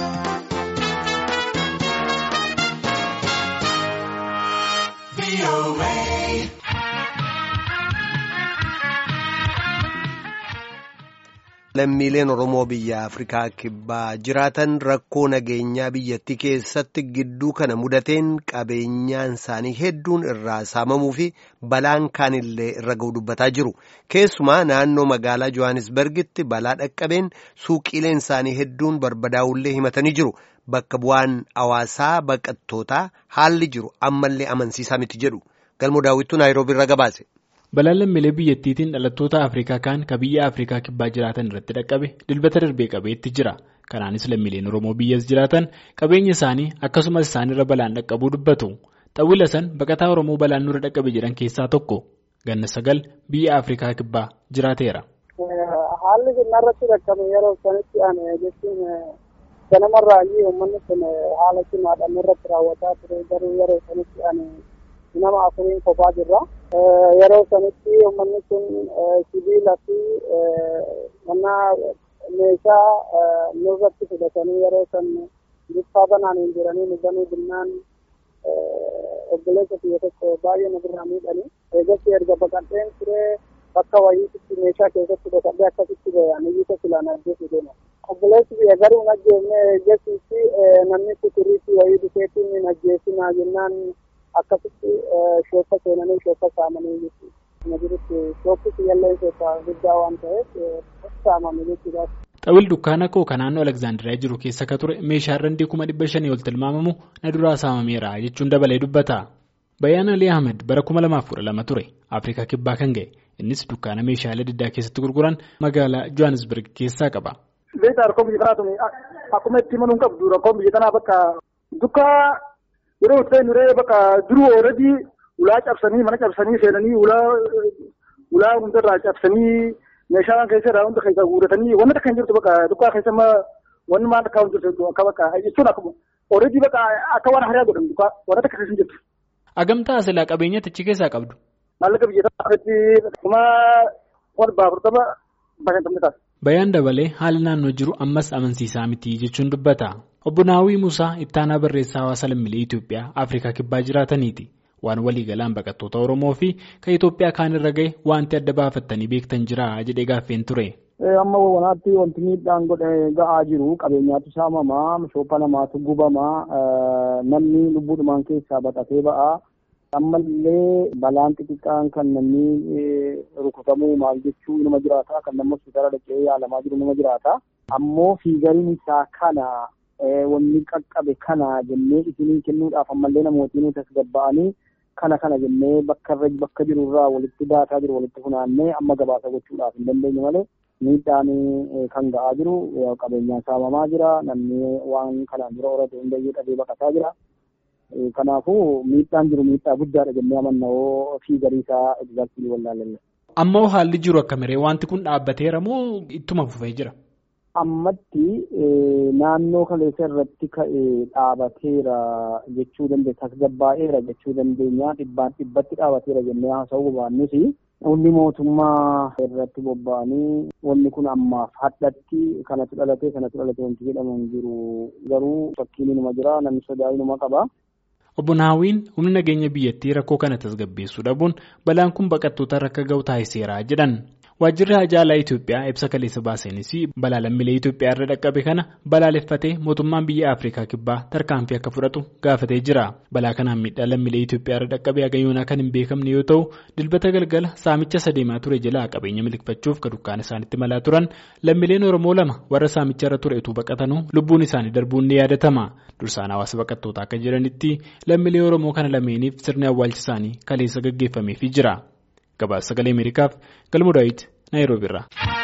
Lammiileen Oromoo biyya Afrikaa kibbaa jiraatan rakkoo nageenyaa biyyattii keessatti gidduu kana mudateen qabeenyaan isaanii hedduun irraa saamamuu fi balaan kaanillee irra ga'u dubbataa jiru. Keessumaa naannoo magaalaa Johannesburgitti balaa dhaqqabeen suuqiileen isaanii hedduun barbadaa'ullee himatanii jiru. Bakka bu'aan hawaasaa baqattootaa haalli jiru ammallee amansiisaa miti jedhu. Galmoo daawwittuu Naayiroobii irra gabaase. Balaan lammiilee biyyattiitiin dhalattoota Afrikaa kaan ka biyya Afrikaa kibbaa jiraatan irratti dhaqqabe dilbata darbee qabeetti jira. Kanaanis lammiileen Oromoo biyyas jiraatan qabeenya isaanii akkasumas isaanirra balaan dhaqqabuu dubbatu. Xawwila san baqataa Oromoo balaan nurra dhaqqabe jedhan keessaa tokko ganna sagal biyya Afrikaa kibbaa jiraateera. Haalli irratti dhaqqabe yeroo sanitti ani jechuun ganamarraa uummanni kun haala cimaadhaan irratti raawwataa ture garuu yeroo sanitti ani nama afuriin kophaa jirra. Yeroo sanitti uummanni kun sibiila fi mana meeshaa nurratti fudhatanii yeroo san bifa banaan hin jiranii nu banuu binnaan obboleessa biyya tokko baay'ee nu birraa miidhanii eegatti erga baqadheen ture bakka wayiitti meeshaa keessatti dhokadhee akkasitti bayan iyyita filaan ajjeesu deema. Obboleessi biyya garuu hin ajjeefne jessitti namni kuturiitti wayii dhufeetti hin ajjeesinaa jennaan akkasitti shooppa seenanii shooppa saamanii jechuudha. Kana jirutti shooppi siyyallee shooppa guddaa waan ta'eef saamame jechuudha. Xawil dukkaana koo kan naannoo Aleksaandiriyaa jiru keessa akka ture meeshaan randii kuma dhibba shanii ol tilmaamamu na duraa saamameera jechuun dabalee dubbata. Bayyaan Alii Ahmed bara kuma lamaaf kudha lama ture Afrikaa kibbaa kan ga'e innis dukkaana meeshaalee diddaa keessatti gurguran magaalaa Johannesburg keessaa qaba. Beektaa rakkoo biyya kanaa tuni akkuma itti himanuu qabdu rakkoon biyya kanaa bakka dukkaa yeroo ta'e nuree bakka duruu ooladii ulaa cabsanii mana cabsanii seenanii ulaa ulaa hundarraa cabsanii meeshaa keessa irraa hunda keessa guuratanii wanni takka hin jirtu bakka dukkaa keessa ma wanni maal akka hin jirtu akka bakka jechuun akkuma ooladii bakka akka waan hariyaa godhan dukkaa wanni takka keessa hin jirtu. Agamtaa silaa qabeenya tichi keessaa qabdu. Maallaqa biyya kanatti kuma wal baafurtama bashantamne taasisa. Bayaan dabalee haala naannoo jiru ammas amansiisaa miti jechuun dubbata. Obbo Naawwii Musaa ittaanaa barreessaa hawaasa lammiilee Itoophiyaa Afrikaa kibbaa jiraataniiti. Waan waliigalaan baqattoota Oromoo fi kan Itoophiyaa kaanirra gahe wanti adda baafattanii beektan jira jedhee gaaffeen ture. Amma wanaatti wanti miidhaan godhe ga'aa jiru qabeenyaatu saamamaa shoopha namaatu gubamaa namni lubbuudhumaan keessaa baqatee ba'aa. ammallee balaan xixiqqaan kan namni rukutamuu maal jechuu nama jiraata kan namni hospitaala dhaqee yaalamaa jiru nama jiraata ammoo fiigariin isaa kana wanni qaqqabe kana jennee isinii kennuudhaaf ammallee namootiin tasgabba'anii kana kana jennee bakka irra bakka jiru irraa walitti daataa jiru walitti funaannee amma gabaasa gochuudhaaf hin dandeenye malee miidhaan kan ga'aa jiru qabeenyaan saamamaa jira namni waan kanaan dura horate hundayyuu dhabee baqataa jira. Kanaafuu miidhaan jiru miidhaa guddaadha jennee amannawoo fi garii isaa egzaaktilii wallaalle. Ammoo haalli jiru akka miree wanti kun dhaabbateera moo ittuma fufee jira? Ammatti naannoo kaleessa irratti ka'ee dhaabateera jechuu dandeenya tasgabbaa'eera jechuu dandeenya dhibbaan dhibbatti dhaabateera jennee haasa'uu baannus humni mootummaa irratti bobba'anii wanni kun ammaaf hadhatti kanatu dhalatee kanatu dhalatee wanti jedhamu hin jiru garuu fakkiin inuma jira namni sodaa inuma qaba. Obbo Naawwiin humni nageenya biyyattii rakkoo kana tasgabbeessuu dhabuun balaan kun baqattoota rakka ga'u taasiseera jedhan. Waajjirri Haajaalaa Itoophiyaa ibsa kaleessa baaseenis balaa lammiilee Itoophiyaa irra dhaqqabe kana balaaleffatee mootummaan biyya Afrikaa kibbaa tarkaanfii akka fudhatu gaafatee jira. Balaa kanaan miidhaa lammiilee Itoophiyaa irra dhaqqabe hagayoonaa kan hin beekamne yoo ta'u dilbata galgala saamicha sadeemaa ture jalaa qabeenya miliqfachuuf kan dukkaana isaanitti malaa turan lammiileen Oromoo lama warra saamicha irra ture utuu baqatanuu lubbuun isaanii darbuun ni yaadatama. Dursaan hawaasa baqattootaa akka jiranitti lammiilee Oromoo kana lameeniif sirni awwaalcha isaanii kaleessa gaggeeffameefii jira. Gabaasa sagalee Ameerikaaf galmoo daawwiti Naayiroobi irraa.